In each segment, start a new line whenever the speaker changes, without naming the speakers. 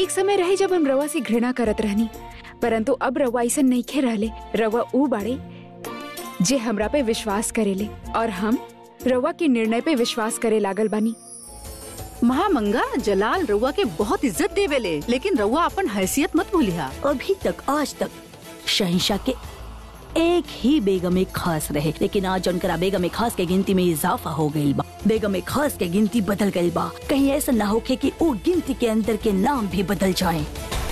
एक समय रहे जब हम रवा से घृणा करत रहनी परंतु अब रवा ऐसा नहीं खे रहले रवा ऊ बाड़े जे हमरा पे विश्वास करेले और हम रवा के निर्णय पे विश्वास करे लागल बानी
महामंगा जलाल रउआ के बहुत इज्जत देवेले लेकिन रउआ अपन हैसियत मत भूलिहा
अभी तक आज तक शहनशाह के एक ही बेगम खास रहे लेकिन आज उनकरा बेगम खास के गिनती में इजाफा हो गई बा बेगम खास के गिनती बदल गई बा कहीं ऐसा ना होके कि वो गिनती के अंदर के नाम भी बदल जाए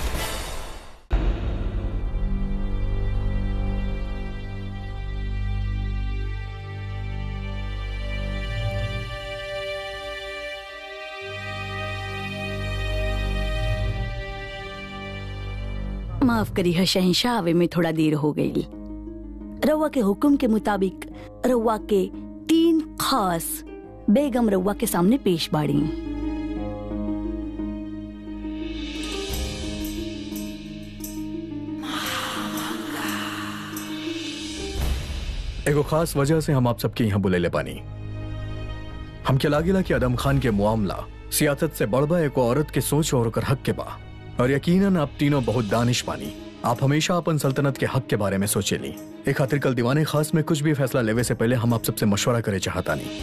माफ करी है शहनशाह आवे में थोड़ा देर हो गई रउआ के हुक्म के मुताबिक रउआ के तीन खास बेगम रउआ के सामने पेश बाड़ी
एगो खास वजह से हम आप सबके यहाँ बुले ले पानी हम के लागिला कि आदम खान के मामला सियासत से बढ़बा एक औरत के सोच और ओकर हक के बा और यकीनन आप तीनों बहुत दानिश पानी आप हमेशा अपन सल्तनत के हक के बारे में सोचेली एक खातिर कल दीवाने खास में कुछ भी फैसला लेवे से पहले हम आप सबसे मशवरा करे चाहता नहीं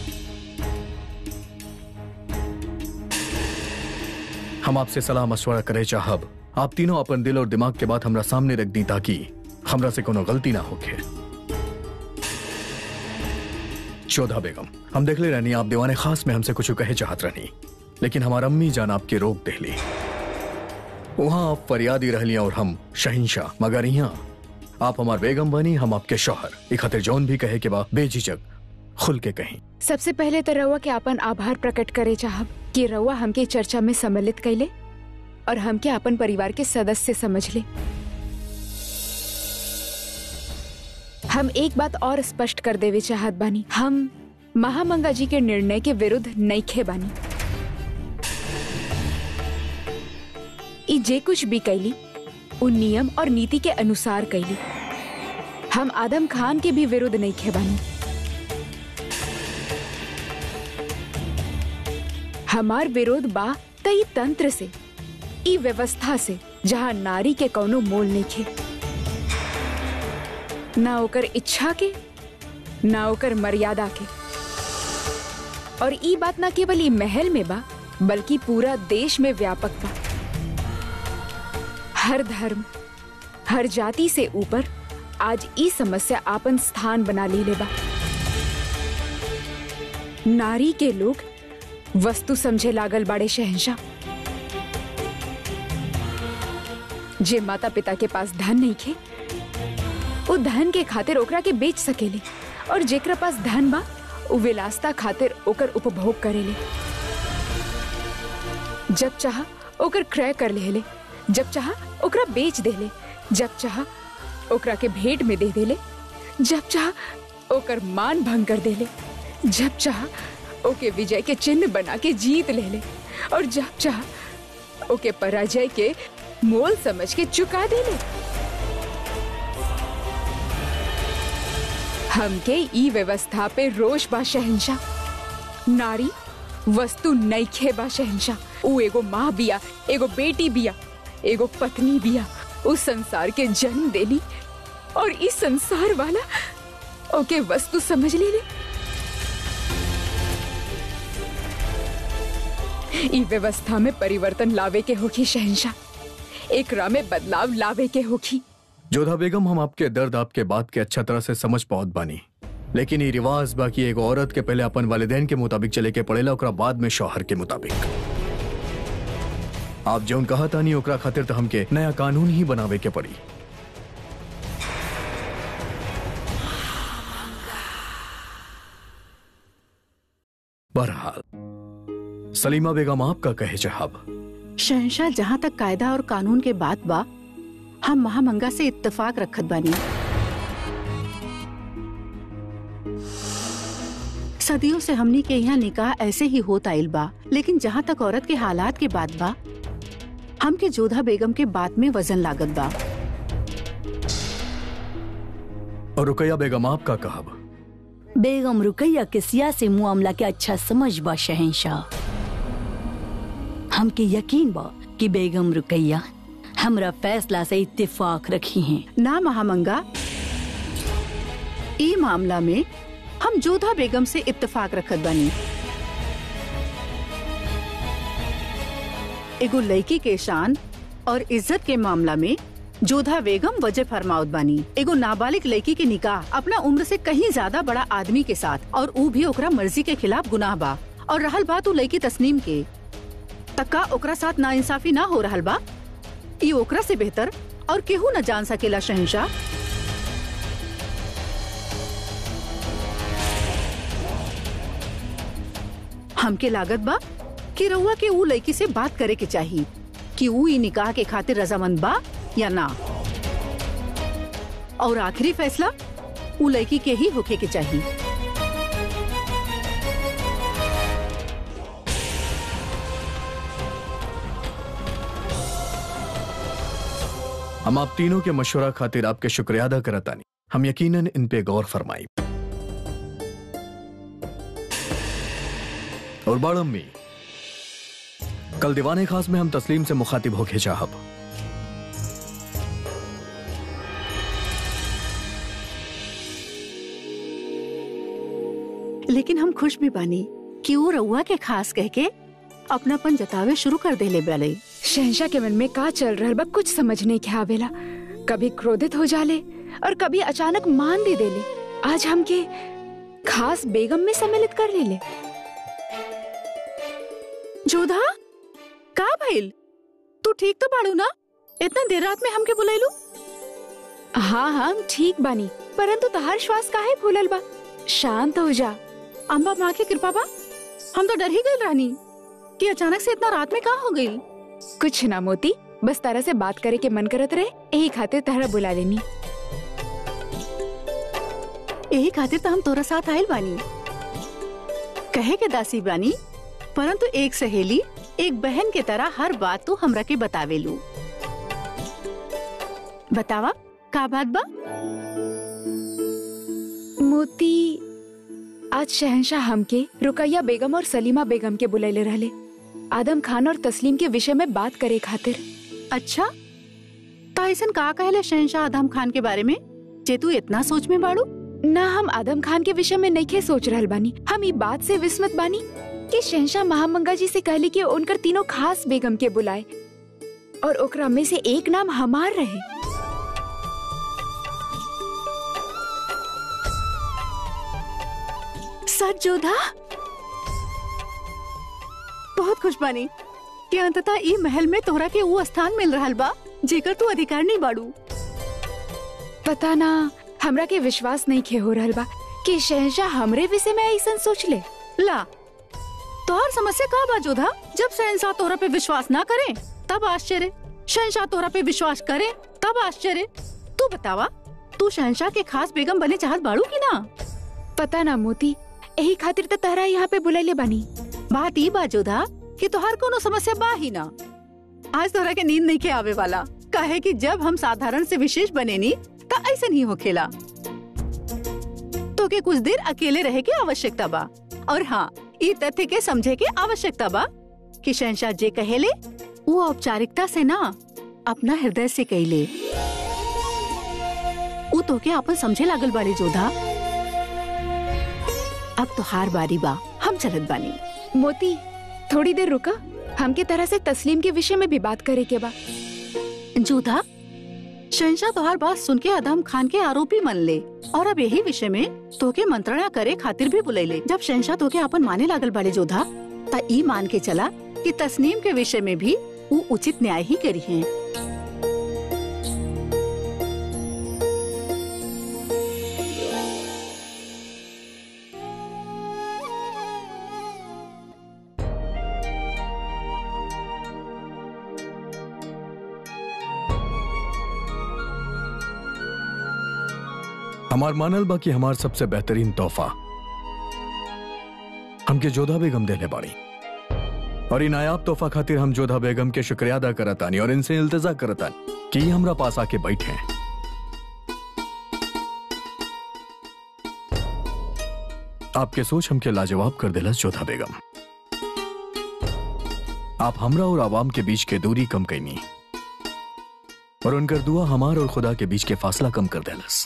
हम आपसे सलाह मशवरा करे चाहब आप तीनों अपन दिल और दिमाग के बात हमरा सामने रख दी ताकि हमरा से कोनो गलती ना होके चौदह बेगम हम देख ले रहनी आप दीवाने खास में हमसे कुछ कहे चाहत रहनी लेकिन हमारा अम्मी जान आपके रोक देहली वहां आप फरियादी रहली और हम शहिंशाह मगर यहाँ आप हमार बेगम बनी हम आपके शौहर एक खातिर जौन भी कहे के बा बेझिझक खुल के कहीं
सबसे पहले तो रवा के अपन आभार प्रकट करे चाहब कि रवा हमके चर्चा में सम्मिलित कैले और हमके अपन परिवार के सदस्य समझ ले हम एक बात और स्पष्ट कर देवे चाहत बानी हम महामंगा जी के निर्णय के विरुद्ध नईखे बानी ई जे कुछ भी कैली उ नियम और नीति के अनुसार कैली हम आदम खान के भी विरुद्ध नईखे बानी हमार विरोध बा तई तंत्र से ई व्यवस्था से जहाँ नारी के कौनो मोल नइखे ना ओकर इच्छा के ना ओकर मर्यादा के और ई बात ना केवल ई महल में बा बल्कि पूरा देश में व्यापक बा हर धर्म हर जाति से ऊपर आज ई समस्या आपन स्थान बना ली बा नारी के लोग वस्तु समझे लागल बाड़े शहनशाह जे माता पिता के पास धन नहीं खे वो धन के खातिर ओकरा के बेच सकेले और जेकरा पास धन बा वो विलासता खातिर ओकर उपभोग करेले जब चाह ओकर क्रय कर लेले जब चाह ओकरा बेच देले जब चाह ओकरा के भेंट में दे देले जब चाह ओकर मान भंग कर देले जब चाह ओके विजय के चिन्ह बना के जीत ले ले और जब चाह ओके पराजय के मोल समझ के चुका दे ले हमके ई व्यवस्था पे रोष बा शहनशाह नारी वस्तु नईखे बा शहनशाह ऊ एगो माँ बिया एगो बेटी बिया एगो पत्नी बिया उस संसार के जन्म देली और इस संसार वाला ओके वस्तु समझ ले ले ई व्यवस्था में परिवर्तन लावे के होखी शहनशाह एकरा में बदलाव लावे के होखी
जोधा बेगम हम आपके दर्द आपके बात के अच्छा तरह से समझ पाओत बानी लेकिन ये रिवाज बाकी एगो औरत के पहले अपन वालिदैन के मुताबिक चले के पड़ेला ओकरा बाद में शौहर के मुताबिक आप जौन कहा तानी ओकरा खातिर तो हमके नया कानून ही बनावे के पड़ी बहरहाल सलीमा बेगम आपका कहे चाहब
शहनशाह जहाँ तक कायदा और कानून के बात बा हम महामंगा से इत्तेफाक रखत बानी सदियों से हमनी के यहाँ निकाह ऐसे ही होत आइल बा लेकिन जहाँ तक औरत के हालात के बात बा हमके जोधा बेगम के बात में वजन लागत बा
और रुकैया बेगम आपका कहब
बेगम रुकैया के सियासी मामला के अच्छा समझ बा शहनशाह हमके यकीन बा कि बेगम रुकैया हमरा फैसला से इत्तेफाक रखी हैं
ना महामंगा ई मामला में हम जोधा बेगम से इत्तेफाक रखत बानी एगो लड़की के शान और इज्जत के मामला में जोधा बेगम वजह फरमाउत बानी एगो नाबालिग लड़की के निकाह अपना उम्र से कहीं ज्यादा बड़ा आदमी के साथ और ऊ भी ओकरा मर्जी के खिलाफ गुनाह बा और रहल बात ऊ लड़की तस्नीम के तक्का ओकरा साथ नाइंसाफी ना हो रहल बा ई ओकरा से बेहतर और केहू न जान सकेला शहनशाह हमके लागत बा कि रउआ के ऊ लड़की से बात करे के चाहिए कि ऊ ई निकाह के खातिर रजामंद बा या ना और आखिरी फैसला ऊ लड़की के ही होके के चाहिए
हम आप तीनों के मशवरा खातिर आपके शुक्रिया अदा करतानी हम यकीनन इन पे गौर फरमाई और बड़ अम्मी कल दीवाने खास में हम तस्लीम से मुखातिब होके चाहब
लेकिन हम खुश भी बानी कि वो रउआ के खास कह के अपनापन जतावे शुरू कर देले बाले
शहनशाह के मन में का चल रहल बा कुछ समझ नहीं के आवेला कभी क्रोधित हो जाले और कभी अचानक मान भी देले आज हमके खास बेगम में सम्मिलित कर लेले
जोधा का भइल तू ठीक तो बाड़ू ना इतना देर रात में हमके बुलैलू
हाँ हाँ हम ठीक बानी परंतु तहार श्वास काहे फूलल बा शांत हो जा
अम्बा माँ की कृपा बा हम तो डर ही गए रानी कि अचानक से इतना रात में कहा हो गई
कुछ ना मोती बस तारा से बात करे के मन करत रहे यही खातिर तहरा बुला लेनी
यही खातिर तो हम तोरा साथ आयल बानी कहे के दासी बानी परंतु एक सहेली एक बहन के तरह हर बात तू हमरा के बतावेलू बतावा का बात बा
मोती आज शहनशाह हमके रुकैया बेगम और सलीमा बेगम के बुलैले रहले आदम खान और तस्लीम के विषय में बात करे खातिर
अच्छा तो ऐसन का कहले शहनशाह आदम खान के बारे में जे तू इतना सोच में बाड़ू
ना हम आदम खान के विषय में नहीं सोच रहल बानी हम ई बात से विस्मत बानी कि शहनशाह महामंगा जी से कहली कि उनकर तीनों खास बेगम के बुलाए और ओकरा में से एक नाम हमार रहे
सच जोधा बहुत खुश बानी कि अंततः ई महल में तोहरा के वो स्थान मिल रहल बा जेकर तू अधिकार नहीं बाड़ू
पता ना हमरा के विश्वास नहीं खे हो रहल बा कि शहनशाह हमरे विषय में ऐसा सोच ले
ला तोहर समस्या का बा जोधा जब शहनशाह तोहरा पे विश्वास ना करे तब आश्चर्य शहनशाह तोहरा पे विश्वास करे तब आश्चर्य तू बतावा तू शहनशाह के खास बेगम बने चाहत बाड़ू की ना
पता ना मोती यही खातिर तो तहरा यहाँ पे बुलैले बानी
बात ई बा जोधा कि तोहर कोनो समस्या बा ही ना आज तोहरा के नींद नहीं के आवे वाला काहे कि जब हम साधारण से विशेष बने नी त ऐसा नहीं होखेला तो के कुछ देर अकेले रहे के आवश्यकता बा और हाँ ई तथ्य के समझे के आवश्यकता बा कि शहनशाह जे कहेले वो औपचारिकता से ना अपना हृदय से कहले वो तो के अपन समझे लागल बाड़ी जोधा अब तो हार बारी बा हम चलत बानी
मोती थोड़ी देर रुका हमके तरह से तस्लीम के विषय में भी बात करे के बा
जोधा शहनशाह तोहार बात सुन के आदम खान के आरोपी मन ले और अब यही विषय में तोके मंत्रणा करे खातिर भी बुलैले जब शहनशाह तोके अपन माने लागल बाड़े जोधा ता ई मान के चला कि तस्नीम के विषय में भी वो उचित न्याय ही करी है
हमार मानल बा कि हमार सबसे बेहतरीन तोहफा हमके जोधा बेगम देले बाड़ी और इन नायाब तोहफा खातिर हम जोधा बेगम के शुक्रिया अदा करतानी और इनसे इल्तजा करतानी कि ये हमरा पास आके बैठे हैं आपके सोच हमके लाजवाब कर दिला जोधा बेगम आप हमरा और आवाम के बीच के दूरी कम कैनी और उनकर दुआ हमार और खुदा के बीच के फासला कम कर देलस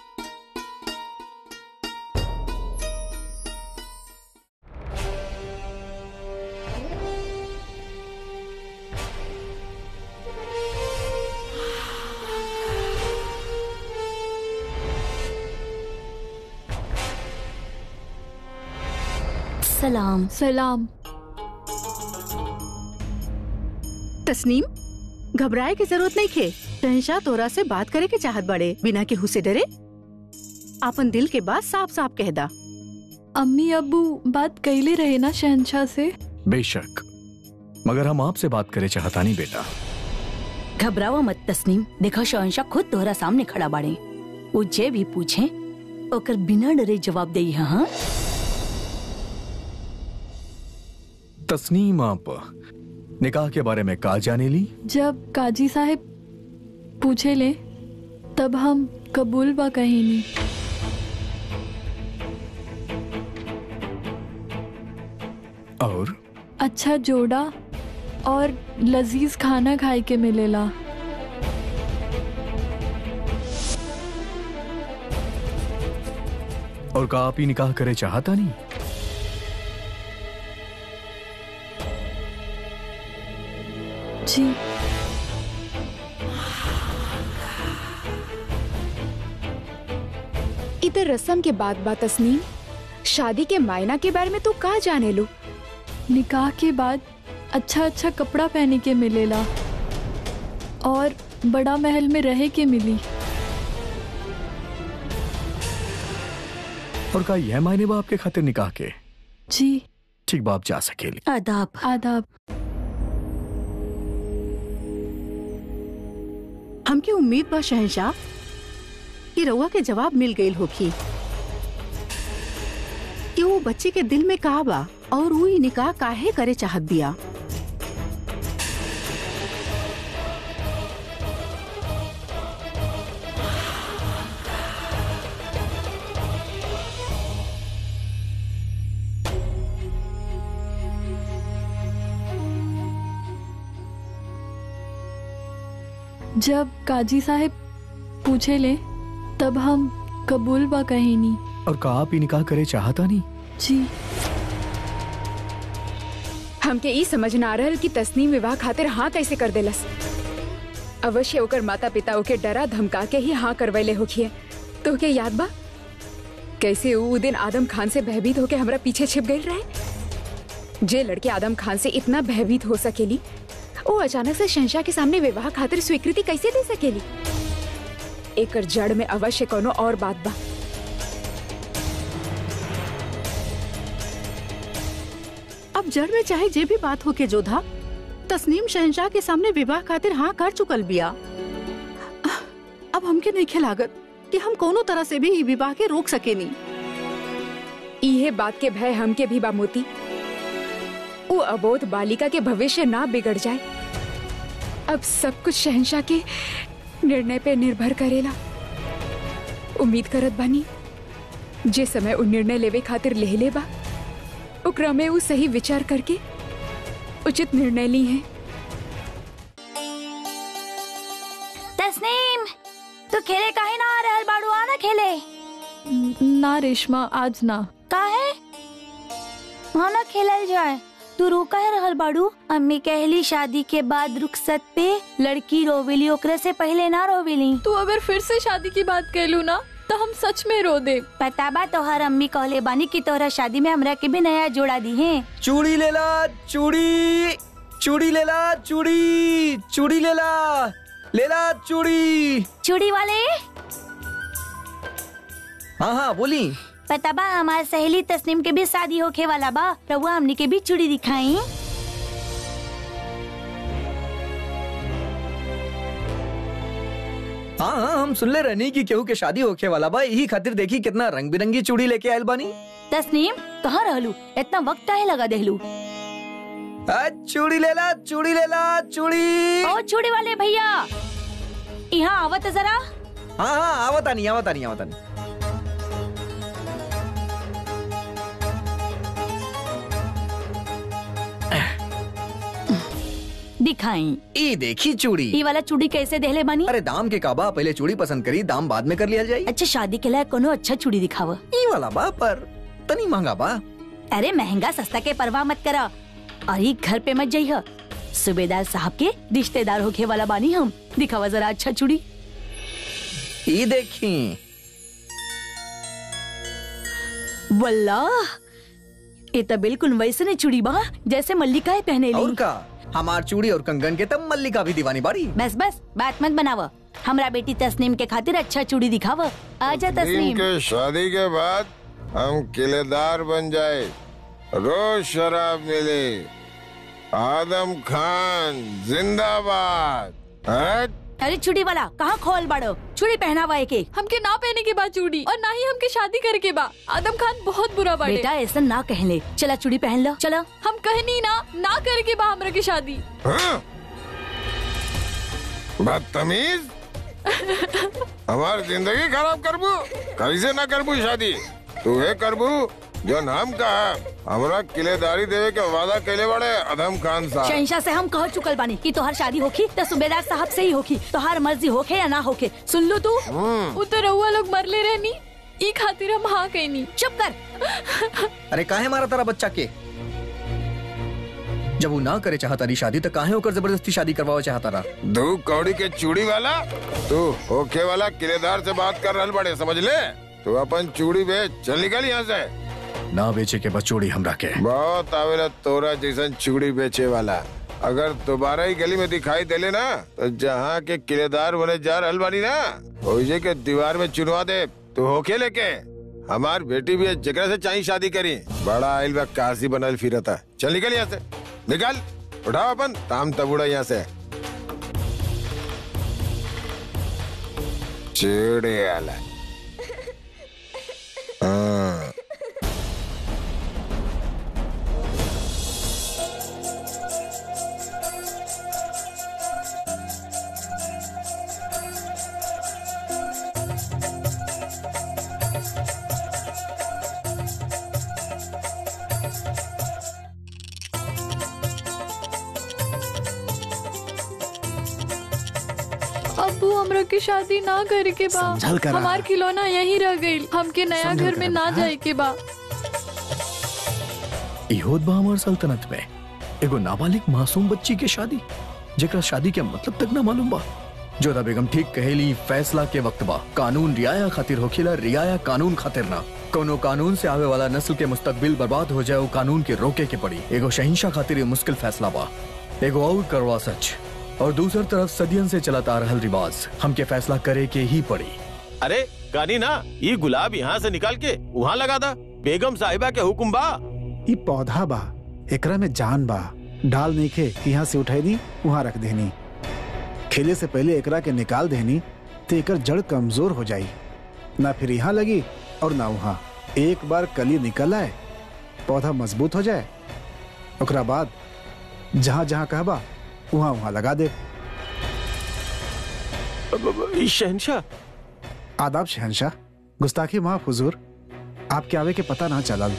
सलाम
सलाम
तस्नीम घबराए की जरूरत नहीं खे शहनशाह तोरा से बात करे के चाहत बड़े बिना केहू से डरे अपन दिल के बात साफ साफ कह दा
अम्मी अब्बू बात कैले रहे ना शहनशाह से
बेशक मगर हम आपसे बात करे चाहता नहीं बेटा
घबरावा मत तस्नीम देखो शहनशाह खुद तोहरा सामने खड़ा बाड़े वो जे भी पूछे ओकर बिना डरे जवाब दे हाँ
तस्नीम आप निकाह के बारे में का जाने ली
जब काजी साहब पूछे ले तब हम कबूल बा कहीं नहीं
और
अच्छा जोड़ा और लजीज खाना खाए के मिलेला
और का आप ही निकाह करे चाहता नहीं
जी
इधर रस्म के बाद बा तस्नीम शादी के मायना के बारे में तू का जाने लो
निकाह के बाद अच्छा अच्छा कपड़ा पहने के मिलेला और बड़ा महल में रहे के मिली
और का यह मायने बा आपके खातिर निकाह के
जी
ठीक बाप जा सकेली
आदाब
आदाब
हमके उम्मीद बा शहनशाह कि रउआ के जवाब मिल गईल होखी कि वो बच्चे के दिल में का बा और वो ई निकाह काहे करे चाहत बिया
जब काजी साहब पूछे ले तब हम कबूल बा कहीं नहीं
और का आप ही निकाह करे चाहता नहीं
जी
हमके ई समझ ना आ रहल कि तस्नीम विवाह खातिर हाँ कैसे कर देलस अवश्य ओकर माता पिता ओके डरा धमका के ही हाँ करवैले होखिए तो के याद बा कैसे ऊ दिन आदम खान से भयभीत होके हमरा पीछे छिप गई रहे जे लड़के आदम खान से इतना भयभीत हो सकेली वो अचानक से शहशाह के सामने विवाह खातिर स्वीकृति कैसे दे सकेली एकर जड़ में अवश्य कोनो और बात बा
अब जड़ में चाहे जे भी बात हो के जोधा तस्नीम शहनशाह के सामने विवाह खातिर हाँ कर चुकल बिया अब हमके नहीं खिलागत कि हम कोनो तरह से भी ई विवाह के रोक सकेनी
इहे बात के भय हमके भी बा मोती वो अबोध बालिका के भविष्य ना बिगड़ जाए अब सब कुछ शहनशाह के निर्णय पे निर्भर करेला उम्मीद करत बानी जे समय उ निर्णय लेवे खातिर ले ले बा ओकरा में उ सही विचार करके उचित निर्णय ली है
तस्नीम तू खेले काहे ना आ रहल बाड़ू आना खेले
ना रेशमा आज ना
काहे वहाँ ना खेलल जाए तू रो काहे रहल बाड़ू अम्मी कहली शादी के बाद रुखसत पे लड़की रोवेली ओकरे से पहले ना रोवेली
तू अगर फिर से शादी की बात कहलू ना तो हम सच में रो दे
पता बा तोहर अम्मी कहले बानी कि तोहरा शादी में हमरा के भी नया जोड़ा दी है
चूड़ी लेला चूड़ी चूड़ी लेला चूड़ी चूड़ी लेला लेला चूड़ी
चूड़ी वाले
हाँ हाँ बोली
पता बा हमार सहेली तस्नीम के भी शादी होखे वाला बा रहुआ हमनी के भी चूड़ी दिखाई
हाँ हाँ हम सुन ले रहनी की केहू के शादी होखे वाला बा यही खातिर देखी कितना रंग बिरंगी चूड़ी लेके आयल बानी
तस्नीम कहाँ रहलू इतना वक्त काहे लगा देहलू
आ, चूड़ी लेला चूड़ी लेला चूड़ी
ओ चूड़ी वाले भैया यहाँ आवत जरा
हाँ हाँ आवता नहीं आवता नहीं आवता नहीं
दिखाई
ई देखी चूड़ी
ई वाला चूड़ी कैसे देहले बानी
अरे दाम के काबा पहले चूड़ी पसंद करी दाम बाद में कर लिया जाई
अच्छा शादी के लिए कोनो अच्छा चूड़ी दिखावा
ई वाला बा पर तनी महंगा बा
अरे महंगा सस्ता के परवाह मत करा और ई घर पे मत जाइह सूबेदार साहब के रिश्तेदार होके वाला बानी हम दिखावा जरा अच्छा चूड़ी
ई देखी
वल्लाह ये तो बिल्कुल वैसे ने चूड़ी बा जैसे मल्लिकाएं पहने
और
ली
का हमार चूड़ी और कंगन के तब मल्लिका भी दीवानी बाड़ी
बस बस बात मत बनावा हमरा बेटी तस्नीम के खातिर अच्छा चूड़ी दिखावा आजा
दिन
तस्नीम
के शादी के बाद हम किलेदार बन जाए रोज शराब मिले आदम खान जिंदाबाद हट
अरे चूड़ी वाला कहाँ खोल बाड़ो चूड़ी पहनावा के
हमके ना पहने के बाद चूड़ी और ना ही हमके शादी करे के बा आदम खान बहुत बुरा बाड़े
बेटा ऐसा ना कहले चला चूड़ी पहन लो चलो
हम कहनी ना ना करे के बा हमरा के शादी
हाँ? बदतमीज हमार जिंदगी खराब करबू कैसे ना करबू शादी तू है करबू जो नाम कहा हमरा किलेदारी देवे के वादा कैले बड़े अदम खान साहब
शहनशाह से हम कह चुकल बानी कि तोहर शादी होखी तो सूबेदार साहब से ही होखी तोहार मर्जी होखे या ना होखे सुन लो तू
वो तो रउआ लोग मरले रहनी ई खातिर हम हाँ कहनी
चुप कर
अरे काहे मारा तारा बच्चा के जब वो ना करे चाहता रही शादी तो काहे होकर जबरदस्ती शादी करवाओ चाहता रहा
दू कौड़ी के चूड़ी वाला तू होके वाला किलेदार से बात कर रहल बड़े समझ ले तू अपन चूड़ी बेच चल निकल यहाँ से
ना बेचे के बचोड़ी हमरा के
बहुत आवेला तोरा जैसन चूड़ी बेचे वाला अगर दोबारा ही गली में दिखाई देले ना तो जहाँ के किलेदार बने जा रहल बानी ना ओइजे के दीवार में चुनवा दे तू होके लेके हमार बेटी भी है, जेकरा से चाहिए शादी करी बड़ा आइल बा काशी बनल फिरता चल निकल यहाँ से निकल उठाओ अपन ताम तबुड़ा यहाँ से चिड़े वाला हाँ
अबू हमरा के शादी ना करे के बा
समझल करा।
हमार खिलौना यहीं रह गई हमके नया
समझल
घर में
करा,
ना
हाँ।
जाए के बा
इहोद बा हमार सल्तनत में एगो नाबालिग मासूम बच्ची के शादी जेकरा शादी के मतलब तक ना मालूम बा जोधा बेगम ठीक कहेली फैसला के वक्त बा कानून रियाया खातिर होखेला रियाया कानून खातिर ना कोनो कानून से आवे वाला नस्ल के मुस्तकबिल बर्बाद हो जाए वो कानून के रोके के पड़ी एगो शहिंशाह खातिर ये मुश्किल फैसला बा एगो और करवा सच और दूसर तरफ सदियन से चलता आ रहल रिवाज हमके फैसला करे के ही पड़ी
अरे गानी ना ये गुलाब यहाँ से निकाल के वहाँ लगा दा बेगम साहिबा के हुक्म बा
ई पौधा बा एकरा में जान बा डाल नहीं खे यहाँ से उठाई दी वहाँ रख देनी खेले से पहले एकरा के निकाल देनी तो एकर जड़ कमजोर हो जाई ना फिर यहाँ लगी और ना वहाँ एक बार कली निकल आए पौधा मजबूत हो जाए ओकरा बाद जहाँ जहाँ कहबा वहाँ वहाँ लगा दे
अब- अब- ई शहनशाह
आदाब शहनशाह गुस्ताखी माफ हुजूर आपके आवे के पता ना चलल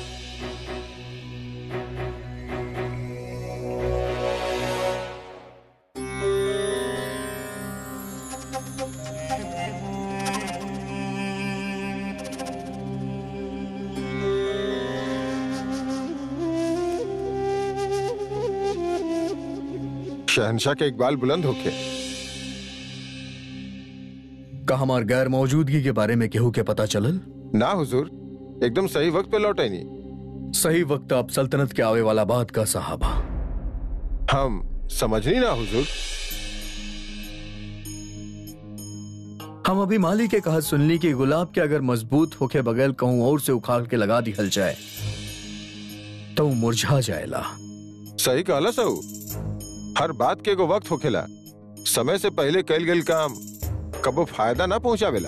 शहनशाह के इकबाल बुलंद होके
का हमार गैर मौजूदगी के बारे में केहू के पता चलल
ना हुजूर एकदम सही वक्त पे लौटे नहीं
सही वक्त अब सल्तनत के आवे वाला बात का साहबा
हम समझनी ना हुजूर
हम अभी माली के कहा सुनली कि गुलाब के अगर मजबूत होके बगैर कहूं और से उखाड़ के लगा दी हल जाए तो वो मुरझा जाएला
सही कहला सहू हर बात के एगो वक्त होखेला समय से पहले कैल गेल काम कबो फायदा ना पहुंचावेला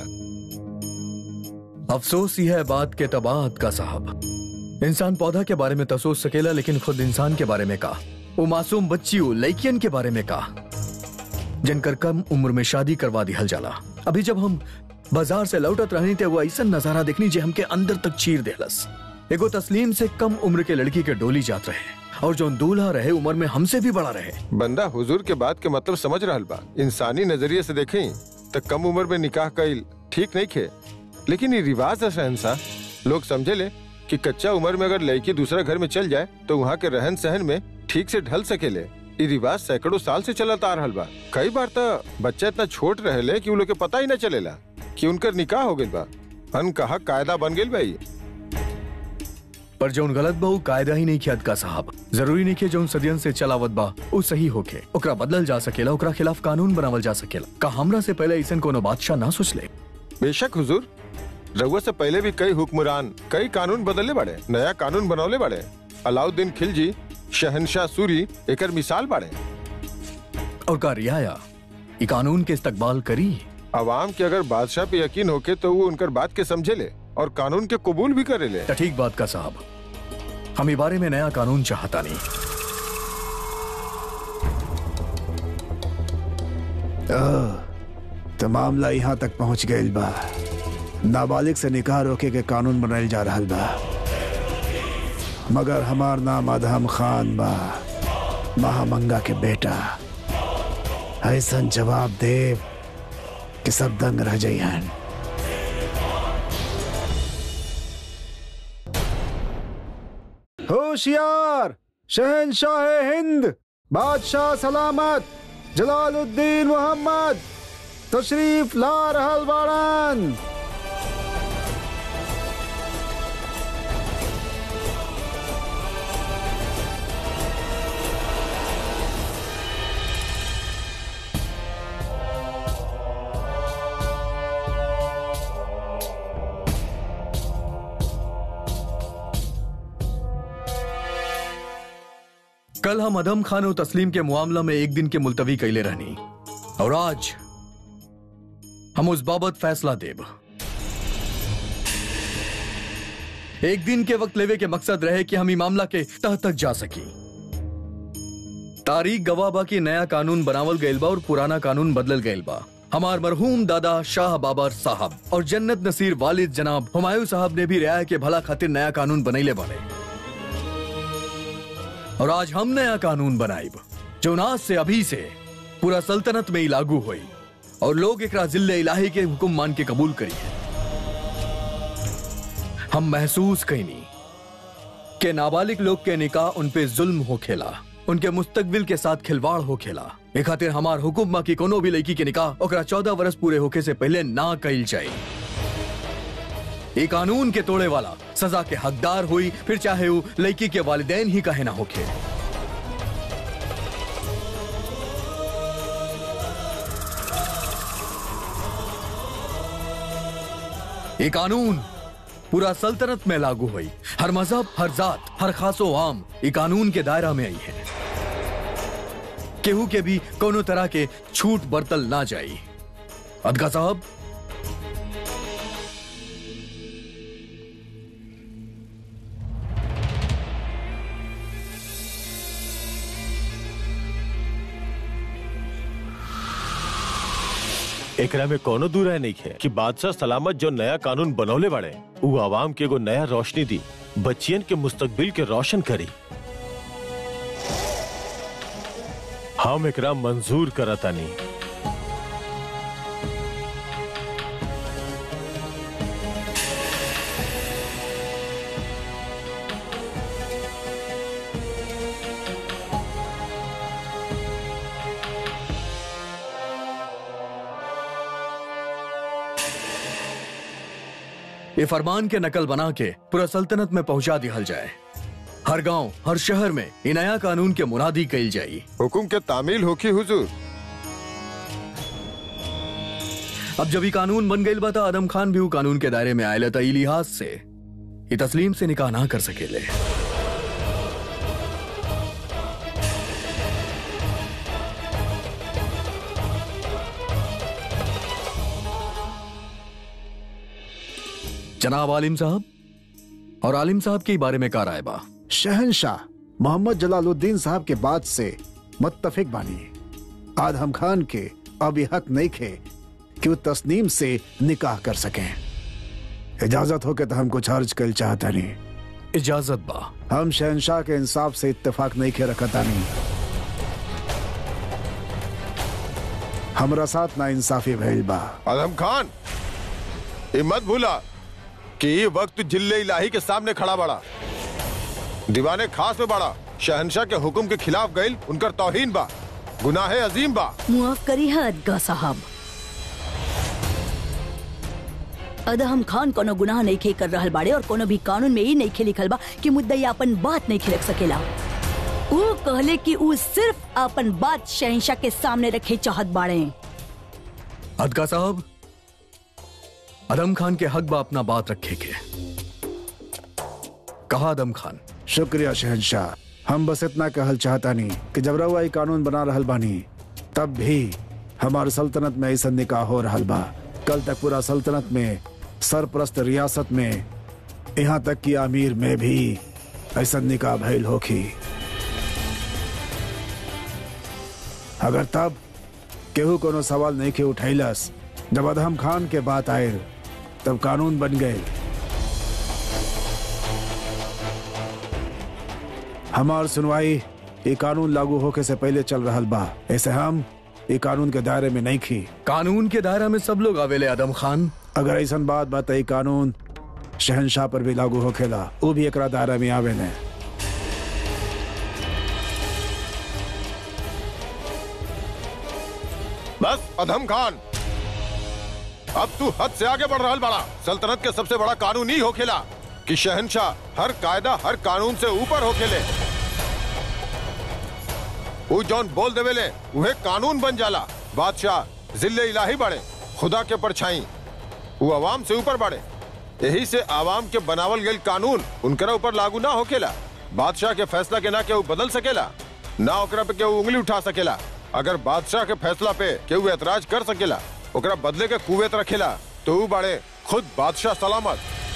अफसोस ही है बात के तबाहत का साहब इंसान पौधा के बारे में तो सोच सकेला लेकिन खुद इंसान के बारे में का वो मासूम बच्ची वो लड़कियन के बारे में का जिनकर कम उम्र में शादी करवा दी हल जाला अभी जब हम बाजार से लौटत रहनी थे वो ऐसा नजारा देखनी जे हमके अंदर तक चीर देहलस एगो तस्लीम से कम उम्र के लड़की के डोली जात रहे और जो दूल्हा रहे उम्र में हमसे भी बड़ा रहे
बंदा हुजूर के बात के मतलब समझ रहल बा इंसानी नजरिए से देखें तो कम उम्र में निकाह कईल ठीक नहीं खे लेकिन ये रिवाज है शहनशाह लोग समझे ले कि कच्चा उम्र में अगर लड़की दूसरा घर में चल जाए तो वहाँ के रहन सहन में ठीक से ढल सकेले ये रिवाज सैकड़ों साल से चलता आ रहल बा कई बार तो बच्चा इतना छोट रहेले कि उन लोग के पता ही न चलेला कि उनकर निकाह हो गइल बा अन कहा कायदा बन गइल भाई
पर जो गलत बा उ कायदा ही नहीं किया का साहब जरूरी नहीं कि जो सदियन से चलावत बा उ सही होके ओकरा बदलल जा सकेला ओकरा खिलाफ कानून बनावल जा सकेला का हमरा से पहले ऐसा कोनो बादशाह ना सोच ले
बेशक हुजूर रउआ से पहले भी कई हुक्मरान कई कानून बदलने बड़े नया कानून बनौले बड़े अलाउद्दीन खिलजी शहनशाह सूरी एकर मिसाल बाड़े
और का रियाया ये कानून के इस्तकबाल करी
अवाम के अगर बादशाह पे यकीन होके तो वो उनकर बात के समझे ले और कानून के कबूल भी करे ले
तो ठीक बात का साहब हम ई बारे में नया कानून चाहता नहीं
ओह, तो मामला यहाँ तक पहुँच गइल बा नाबालिग से निकाह रोके के कानून बनाइल जा रहल बा मगर हमार नाम अदहम खान बा महामंगा के बेटा ऐसन जवाब देव कि सब दंग रह जाइहन होशियार शहनशाह हिंद बादशाह सलामत जलालुद्दीन मोहम्मद तशरीफ ला रहल बाड़न
कल हम अदम खान और तस्लीम के मामला में एक दिन के मुलतवी कैले रहनी और आज हम उस बाबत फैसला देब एक दिन के वक्त लेवे के मकसद रहे कि हम ई मामला के तह तक जा सकी तारीख गवाह बा की नया कानून बनावल गइल बा और पुराना कानून बदलल गइल बा हमार मरहूम दादा शाह बाबर साहब और जन्नत नसीर वालिद जनाब हुमायूं साहब ने भी रियाय के भला खातिर नया कानून बनैले बने और आज हम नया कानून बनाइब जो आज से अभी से पूरा सल्तनत में ही लागू हुई और लोग एकरा जिले इलाही के हुक्म मान के कबूल करिए हम महसूस कैनी के नाबालिग लोग के निकाह उन पे जुल्म हो खेला उनके मुस्तकबिल के साथ खिलवाड़ हो खेला ए खातिर हमार हुकुम की कोनो भी लड़की के निकाह ओकरा चौदह वर्ष पूरे होके से पहले ना कइल जाए ये कानून के तोड़े वाला सजा के हकदार हुई फिर चाहे वो लड़की के वालिदैन ही कहे ना होके ये कानून पूरा सल्तनत में लागू हुई हर मजहब हर जात हर खासो आम ये कानून के दायरा में आई है केहू के भी कोनो तरह के छूट बरतल ना जाई अदगा साहब
एकरा में कोनो दूर है नहीं है कि बादशाह सलामत जो नया कानून बनौले बाड़े वो आवाम के एगो नया रोशनी दी बच्चियन के मुस्तकबिल के रोशन करी हम एकरा मंजूर करतानी
ये फरमान के नकल बना के पूरा सल्तनत में पहुंचा दिया जाए हर गांव हर शहर में ये नया कानून के मुनादी कइल जाई
हुकुम के तामील होकी हुजूर
अब जब ये कानून बन गई बता आदम खान भी वो कानून के दायरे में आये था ई लिहाज से ये तस्लीम से निकाह ना कर सकेले जनाब आलिम साहब और आलिम साहब के बारे में का राय बा
शहनशाह मोहम्मद जलालुद्दीन साहब के बाद से मुत्तफिक बानी आदम खान के अब ये हक नहीं खे कि वो तस्नीम से निकाह कर सकें इजाजत हो के तो हम कुछ अर्ज कर चाहता नहीं
इजाजत बा
हम शहनशाह के इंसाफ से इत्तेफाक नहीं के रखता नहीं हमरा साथ ना इंसाफी भइल बा
आदम खान ये मत भूला कि ये वक्त जिले इलाही के सामने खड़ा बड़ा दीवाने खास में बड़ा शहनशाह के हुक्म के खिलाफ गईल उनकर तौहीन बा गुनाह अजीम बा
मुआफ करी है अदगा साहब अदहम खान कोनो गुनाह नहीं खे कर रहल बाड़े और कोनो भी कानून में ही नहीं खे लिखल बा कि मुद्दई अपन बात नहीं खे रख सकेला वो कहले कि वो सिर्फ अपन बात शहनशाह के सामने रखे चाहत बाड़े
अदका साहब अदम खान के हक बा अपना बात रखे के कहा अदम खान
शुक्रिया शहनशाह हम बस इतना कहल चाहता नहीं कि जब रउआ ई कानून बना रहल बानी तब भी हमार सल्तनत में ऐसा निकाह हो रहल बा कल तक पूरा सल्तनत में सरप्रस्त रियासत में यहाँ तक कि आमिर में भी ऐसा निकाह भइल होखी अगर तब केहू कोनो सवाल नहीं के उठैलस जब अदहम खान के बात आयल तब कानून बन गए हमार सुनवाई ये कानून लागू होके से पहले चल रहल बा ऐसे हम ये कानून के दायरे में नहीं खी
कानून के दायरा में सब लोग आवेले आदम खान
अगर ऐसा बात बात ये कानून शहनशाह पर भी लागू होखेला वो भी एकरा दायरा में आवे ने
बस अधम खान अब तू हद से आगे बढ़ रहा बड़ा सल्तनत के सबसे बड़ा कानून ही होखेला कि शहनशाह हर कायदा हर कानून से ऊपर होखेले वो जौन बोल देवेले वह कानून बन जाला बादशाह जिले इलाही बढ़े खुदा के परछाई वो आवाम से ऊपर बढ़े यही से आवाम के बनावल गई कानून उनकरा ऊपर लागू ना होखेला बादशाह के फैसला के ना केहू बदल सकेला ना ओकरा पे केहू उंगली उठा सकेला अगर बादशाह के फैसला पे केहू एतराज कर सकेला ओकरा बदले के कुवेत रखेला तो ऊ बाड़े खुद बादशाह सलामत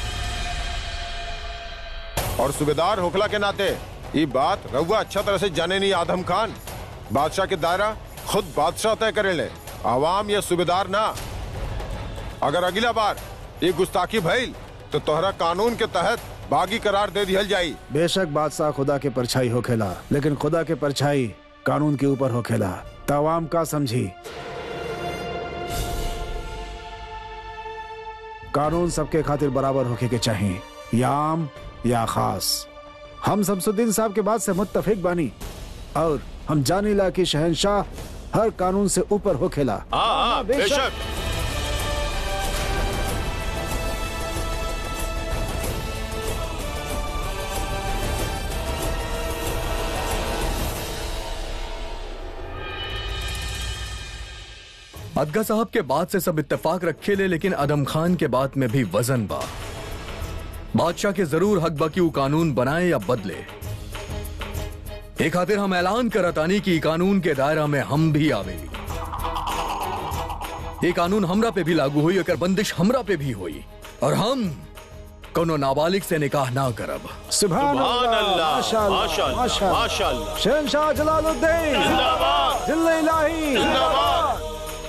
और सूबेदार होखला के नाते ये बात रउआ अच्छा तरह से जाने नहीं आदम खान बादशाह के दायरा खुद बादशाह तय करेले आवाम या सूबेदार ना अगर अगला बार ये गुस्ताखी भइल तो तोहरा कानून के तहत बागी करार दे दिहल जाई
बेशक बादशाह खुदा के परछाई होखेला लेकिन खुदा के परछाई कानून के ऊपर होखेला तवाम का समझी कानून सबके खातिर बराबर होके के चाहिए या आम या खास हम शमसुद्दीन साहब के बात से मुत्तफिक बानी और हम जानीला कि शहनशाह हर कानून से ऊपर होखेला
हाँ हाँ बेशक
अदगा साहब के बात से सब इत्तेफाक रखे ले लेकिन अदम खान के बात में भी वजन बा बादशाह के जरूर हक बा कि वो कानून बनाए या बदले एक खातिर हम ऐलान करतानी कि ई कानून के दायरा में हम भी आवेली ये कानून हमरा पे भी लागू हुई अगर बंदिश हमरा पे भी हुई और हम कोनो नाबालिग से निकाह ना करब
सुभान
सुभान अल्लाह
माशाअल्लाह,
माशाअल्लाह
माशाअल्लाह।
माशाअल्लाह
शहनशाह जलालुद्दीन
जिंदाबाद
जिल्ला इलाही
जिंदाबाद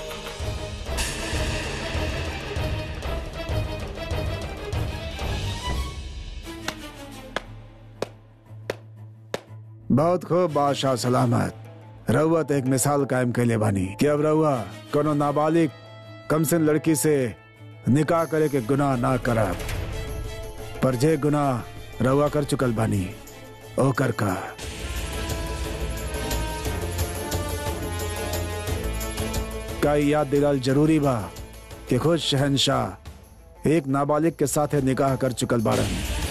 बहुत खूब बादशाह सलामत रउआ एक मिसाल कायम कैले बानी कि अब रउआ कोनो नाबालिग कमसिन लड़की से निकाह करे के गुनाह ना करब पर जे गुनाह रउआ कर चुकल बानी ओकर का का ई याद दिलाल जरूरी बा कि खुद शहनशाह एक नाबालिग के साथे निकाह कर चुकल बाड़न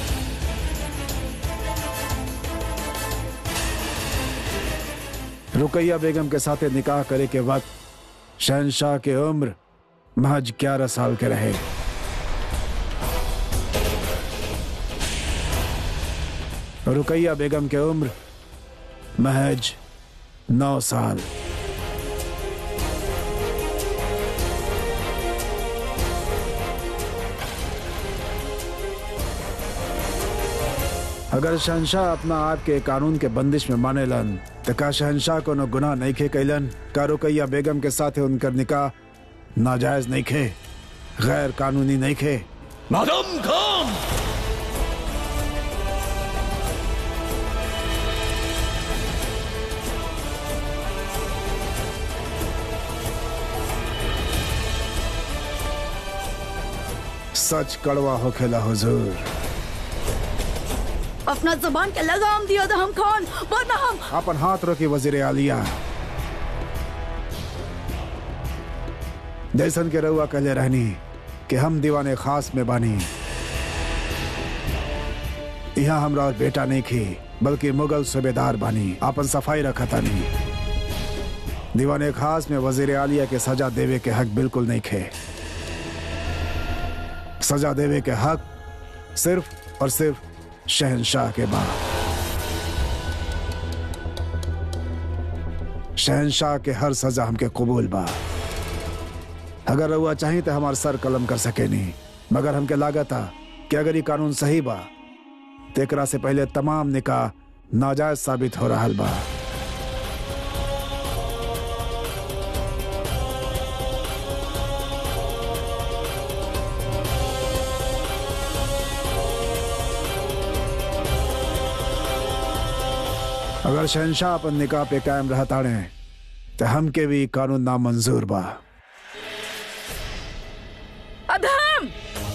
रुकैया बेगम के साथे निकाह करे के वक्त शहनशाह के उम्र महज ग्यारह साल के रहे रुकैया बेगम के उम्र महज नौ साल अगर शहनशाह अपना आप के कानून के बंदिश में माने लन तो का शहनशाह को न गुनाह नहीं खे कैलन का रुकैया बेगम के साथ उनकर निकाह नाजायज नहीं खे गैर कानूनी नहीं खे
आदम खान
सच कड़वा होखेला हुजूर
अपना जबान के लगाम दिया था हम खान वरना हम
अपन हाथ रोकी वजीर आलिया जैसन के रउआ कहले रहनी कि हम दीवाने खास में बानी यहाँ हमरा और बेटा नहीं खी बल्कि मुगल सूबेदार बानी आपन सफाई रखा तानी दीवाने खास में वजीर आलिया के सजा देवे के हक बिल्कुल नहीं खे सजा देवे के हक सिर्फ और सिर्फ शहनशाह के बाद शहनशाह के हर सजा हमके कबूल बा अगर रउआ चाही तो हमार सर कलम कर सके नहीं मगर हमके लागत आ कि अगर ये कानून सही बा तो एकरा से पहले तमाम निकाह नाजायज साबित हो रहा बा अगर शहनशाह अपन निकाह पे कायम रहताड़े तो हमके भी कानून नामंजूर बा
अधम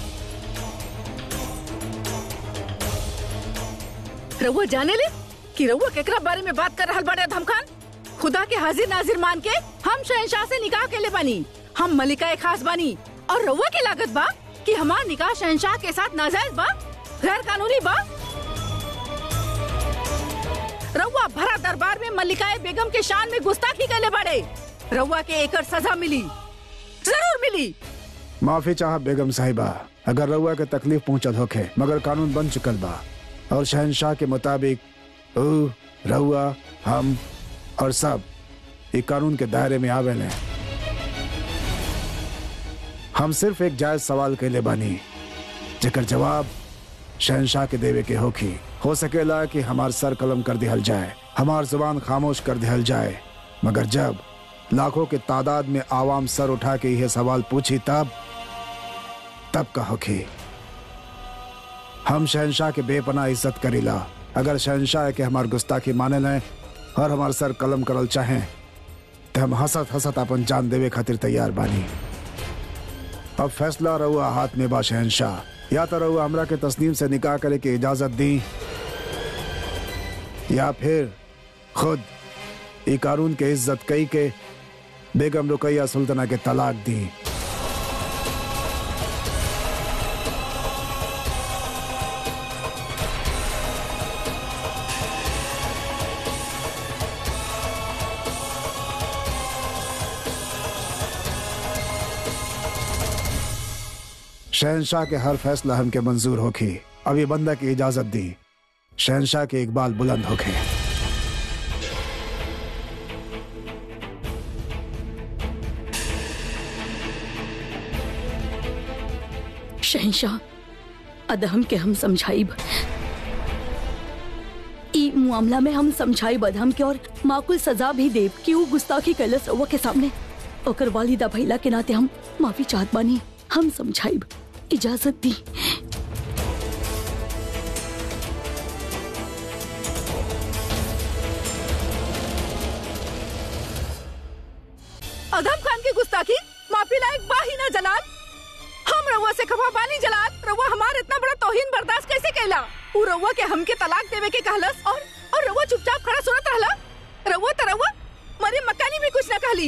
रउआ जाने ले कि रउआ केकरा बारे में बात कर रहल बाड़े अधम खान खुदा के हाजिर नाजिर मान के हम शहनशाह से निकाह के ले बानी हम मलिका खास बानी और रउआ के लागत बा कि हमार निकाह शहनशाह के साथ नाजायज बा गैर कानूनी बा रउआ भरा दरबार में मल्लिकाए बेगम के शान में गुस्ताखी कैले बाड़े रउआ के एकर सजा मिली जरूर मिली
माफी चाह बेगम साहिबा अगर रउआ के तकलीफ पहुंचत होखे मगर कानून बन चुकल बा और शहनशाह के मुताबिक ऊ रउआ हम और सब ये कानून के दायरे में आवेले हम सिर्फ एक जायज सवाल कैले बानी जेकर जवाब शहनशाह के देवे के होखी हो सकेला कि हमार सर कलम कर दिहल जाए हमार जुबान खामोश कर दिहल जाए मगर जब लाखों के तादाद में आवाम सर उठा के यह सवाल पूछी तब तब का होखी हम शहनशाह के बेपना इज्जत करीला अगर शहनशाह के हमार गुस्ताखी माने लें और हमार सर कलम करल चाहें तो हम हंसत हंसत अपन जान देवे खातिर तैयार बानी अब फैसला रहुआ हाथ में बा शहनशाह या तो रहुआ हमरा के तस्नीम से निकाह करे की इजाजत दी या फिर खुद ई कानून के इज्जत कई के बेगम रुकैया सुल्ताना के तलाक दी शहनशाह के हर फैसला हमके मंजूर होखी अब ये बंदा की इजाजत दी शहनशाह के इकबाल बुलंद होखे
शहनशाह अदहम के हम समझाइब ई मामला में हम समझाइब अदहम के और माकुल सजा भी देब कि वो गुस्ताखी कैलस रउआ के सामने ओकर वालिदा भैला के नाते हम माफी चाहत बानी हम समझाइब इजाजत दी
अधम खान की गुस्ताखी माफी लायक बाही ना जलाल हम रउआ से खफा बानी जलाल रउआ हमार इतना बड़ा तोहिन बर्दाश्त कैसे कैला उ रउआ के हमके तलाक देवे के कहलस और और रउआ चुपचाप खड़ा सुनत रहला रउआ त रउआ मरे मकानी भी कुछ ना कहली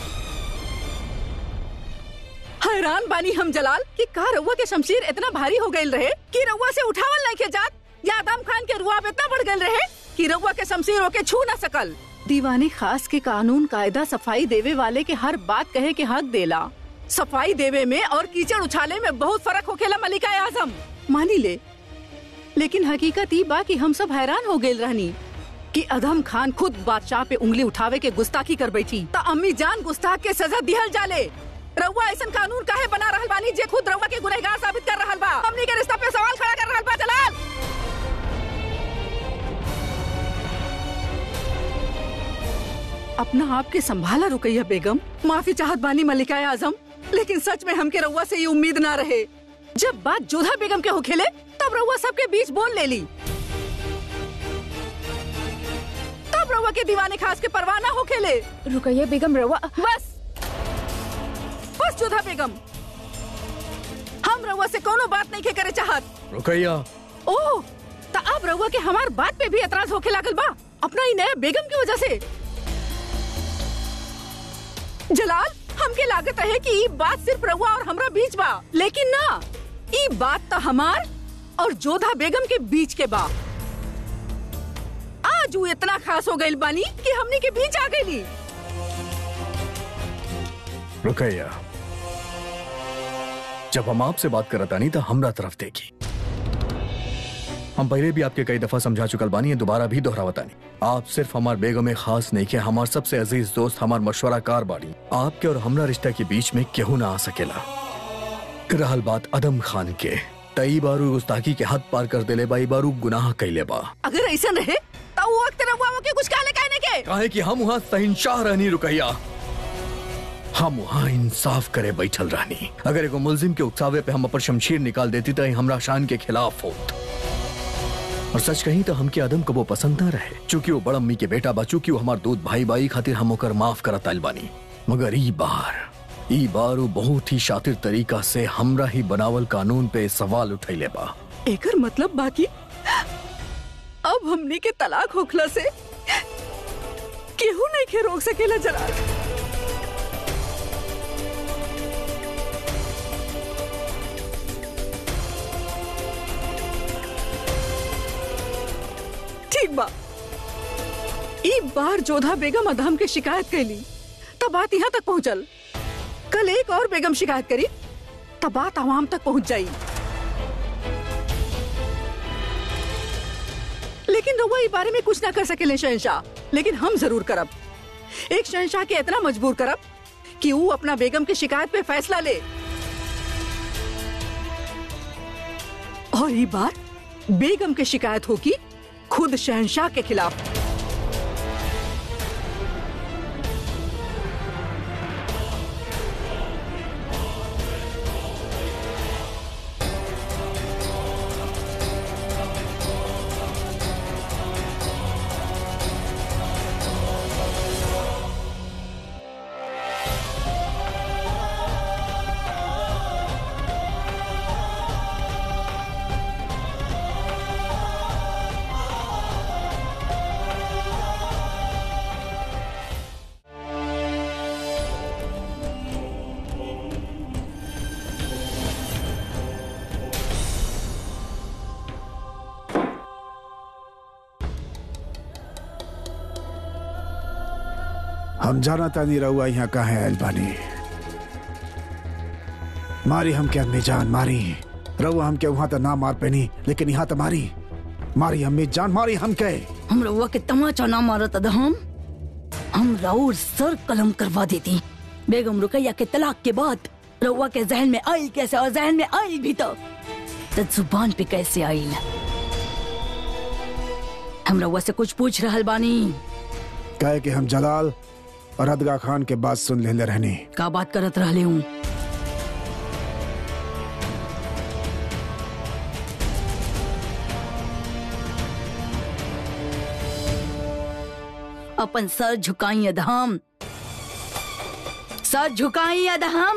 हैरान बानी हम जलाल कि का रउआ के शमशीर इतना भारी हो गईल रहे कि रउआ से उठावल नहीं के जात या आदम खान के रुआब इतना बढ़ गईल रहे कि रउआ के शमशीर होके छू ना सकल दीवानी खास के कानून कायदा सफाई देवे वाले के हर बात कहे के हक देला सफाई देवे में और कीचड़ उछाले में बहुत फर्क होखेला मलिका आजम मानी ले लेकिन हकीकत ई बा कि हम सब हैरान हो गए रहनी कि अधम खान खुद बादशाह पे उंगली उठावे के गुस्ताखी कर बैठी त अम्मी जान गुस्ताख के सजा दिहल जाले रउआ ऐसा कानून काहे बना रहल बानी जे खुद रउआ के गुनहगार साबित कर रहल बा हमनी के रिश्ता पे सवाल खड़ा कर रहल बा जलाल अपना आप के संभाला रुकैया बेगम माफी चाहत बानी मलिका आजम लेकिन सच में हमके रउआ से ये उम्मीद ना रहे जब बात जोधा बेगम के होखेले तब रउआ सबके बीच बोल ले ली तब रउआ के दीवाने खास के परवाह ना होखेले
रुकैया बेगम रवा
बस बस जोधा बेगम हम हम रउआ से कोनो बात नहीं के करे चाहत
रुकैया
ओह तो अब रउआ के हमार बात पे भी एतराज होके लागल बा अपना ही नया बेगम की वजह से जलाल हमके लागत है कि ई बात सिर्फ रउआ और हमरा बीच बा लेकिन ना ई बात तो हमार और जोधा बेगम के बीच के बा आज वो इतना खास हो गइल बानी कि हमनी के बीच आ गइली
रुकैया जब हम आपसे बात करत आनी तो हमरा तरफ देखी हम पहले भी आपके कई दफा समझा चुकल बानी है दोबारा भी दोहरावतानी आप सिर्फ हमार बेगम खास नहीं के हमार सबसे अजीज दोस्त हमार मशवरा कार बाड़ी आपके और हमरा रिश्ता के बीच में केहू ना आ सकेला रहल बात अदम खान के तई बारू गुस्ताखी के हद पार कर देले बाई बारू गुनाह कैले बा
अगर ऐसा रहे तो वो वक्त रउआ के कुछ काले कहने के
काहे कि हम वहाँ सहिंशाह रहनी रुकैया हम वहाँ इंसाफ करे बैठल रहनी अगर एगो मुलजिम के उकसावे पे हम अपन शमशीर निकाल देती तो हमरा शान के खिलाफ होत और सच कहीं तो हमके आदम को वो पसंद न रहे चूंकि वो बड़ अम्मी के बेटा बा चूंकि वो हमार दूध भाई बाई खातिर हम ओकर माफ करत आइल बानी मगर ई बार ई बार वो बहुत ही शातिर तरीका से हमरा ही बनावल कानून पे सवाल उठैले बा
एकर मतलब बाकी अब हमनी के तलाक होखला से केहू नहीं के रोक सकेला जरा ठीक बा ई बार जोधा बेगम अदम के शिकायत कैली तब बात यहाँ तक पहुँचल कल एक और बेगम शिकायत करी तब बात आवाम तक पहुँच जाई लेकिन रउआ ई बारे में कुछ ना कर सकेले शहनशाह लेकिन हम जरूर करब एक शहनशाह के इतना मजबूर करब कि वो अपना बेगम की शिकायत पे फैसला ले और ये बार बेगम की शिकायत होगी खुद शहनशाह के खिलाफ
हम जाना तानी रहुआ यहाँ कहाँ है अलबानी मारी हम क्या अम्मी जान मारी रहुआ हम क्या वहां तो ना मार पैनी लेकिन यहाँ तो मारी मारी अम्मी जान मारी हम के
हम रउआ के तमाचा ना मारत हम हम राउर सर कलम करवा देती बेगम रुकैया के तलाक के बाद रउआ के जहन में आइल कैसे और जहन में आइल भी तो तो जुबान पे कैसे आइल हम रउआ से कुछ पूछ रहल बानी
कहे कि हम जलाल और अदगा खान के बात सुन लेले रहनी
का बात करत रहले हूँ अपन सर झुकाई अधम सर झुकाई अधम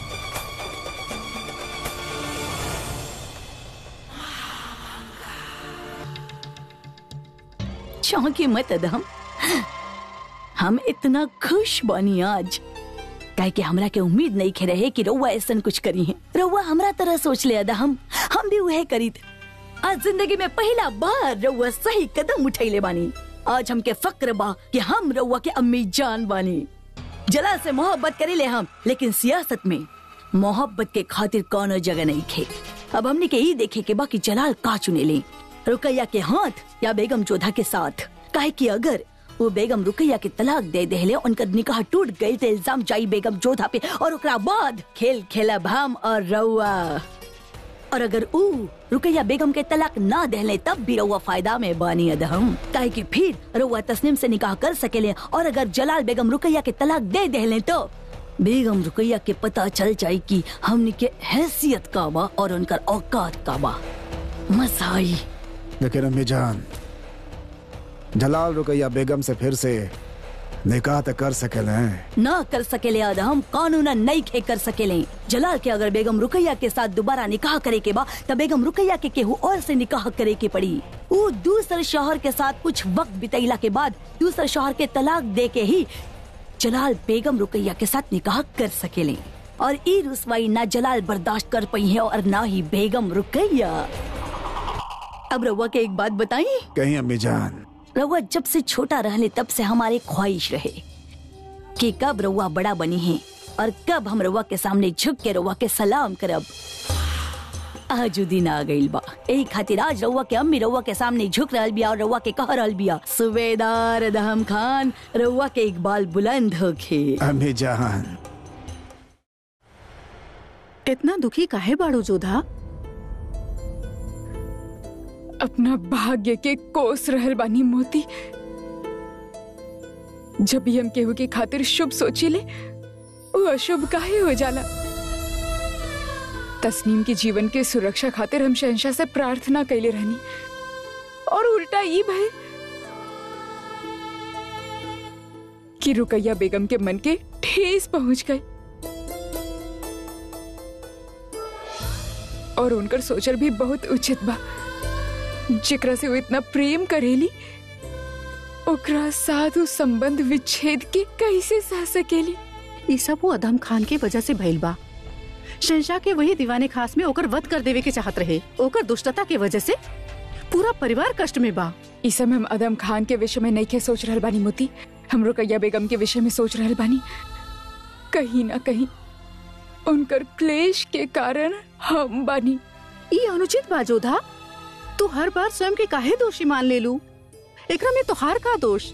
चौंकी मत अधम हम इतना खुश बनी आज काहे कि हमरा के उम्मीद नहीं खे रहे कि रउआ ऐसा कुछ करी है रउआ हमरा तरह सोच ले अदा हम हम भी वह करी थे आज जिंदगी में पहला बार रउआ सही कदम उठैले बानी आज हमके फक्र बा कि हम रउआ के अम्मी जान बानी जला से मोहब्बत करी ले हम लेकिन सियासत में मोहब्बत के खातिर कोनो जगह नहीं खे अब हमने के ही देखे के बाकी जलाल का चुने ले रुकैया के हाथ या बेगम जोधा के साथ काहे कि अगर वो बेगम रुकैया के तलाक दे देले उनका निकाह टूट गई तो इल्जाम जाई बेगम जोधा पे और ओकरा बाद खेल खेला हम और रउआ और अगर ऊ रुकैया बेगम के तलाक ना देले तब भी रउआ फायदा में बानी अदहम काहे कि फिर रउआ तस्नीम से निकाह कर सकेले और अगर जलाल बेगम रुकैया के तलाक दे देले तो बेगम रुकैया के पता चल जाए कि हमनी के हैसियत का बा और उनकर औकात का बा मजा आई
लेकिन अम्मी जान जलाल रुकैया बेगम से फिर से निकाह तो कर सकेले
ना कर सकेले आदम कानून नहीं खे कर सकेले जलाल के अगर बेगम रुकैया के साथ दोबारा निकाह करे के बा तब बेगम रुकैया के केहू और से निकाह करे के पड़ी वो दूसरे शोहर के साथ कुछ वक्त बितैला के बाद दूसरे शोहर के तलाक दे के ही जलाल बेगम रुकैया के साथ निकाह कर सकेले और ई रुसवाई ना जलाल बर्दाश्त कर पई है और ना ही बेगम रुकैया अब रउआ के एक बात बताई
कहीं अम्मी जान
रउआ जब से छोटा रहले तब से हमारे ख्वाहिश रहे कि कब रउआ बड़ा बनी है और कब हम रउआ के सामने झुक के रउआ के सलाम करब आज उ दिन आ गइल बा यही खातिर आज रउआ के अम्मी रउआ के सामने झुक रहल बिया और रउआ के कह रहल बिया सुबेदार दहम खान रउआ के इकबाल बुलंद होखे
अम्मी जान
इतना दुखी काहे बाड़ू जोधा
अपना भाग्य के कोस रहल बानी मोती जब भी हम केहू के खातिर शुभ सोचिले वो अशुभ काहे हो जाला तस्नीम के जीवन के सुरक्षा खातिर हम शहनशाह से प्रार्थना कैले रहनी और उल्टा ई भय कि रुकैया बेगम के मन के ठेस पहुंच गई और उनकर सोचर भी बहुत उचित बा जेकरा से वो इतना प्रेम करेली ओकरा साधु संबंध विच्छेद के कैसे सह सकेली
ये सब वो अदम खान के वजह से भइल बा शहशाह के वही दीवाने खास में ओकर वध कर देवे के चाहत रहे ओकर दुष्टता के वजह से पूरा परिवार कष्ट में बा
इस समय हम अदम खान के विषय में नहीं के सोच रहल बानी मोती हम रुकैया बेगम के विषय में सोच रहल बानी कहीं ना कहीं उनकर क्लेश के कारण हम बानी
ये अनुचित बा जोधा तू हर बार स्वयं के काहे दोषी मान ले लू एकरा में तोहार का दोष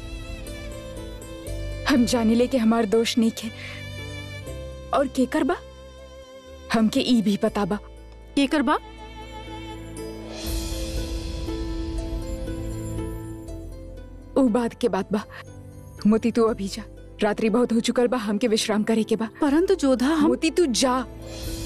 हम जाने ले कि हमार दोष नहीं है और केकर बा हमके ई भी पता बा
केकर बा
ऊ बात के बात बा मोती तू अभी जा रात्रि बहुत हो चुकल बा हमके विश्राम करे के बा
परंतु जोधा हम
मोती तू जा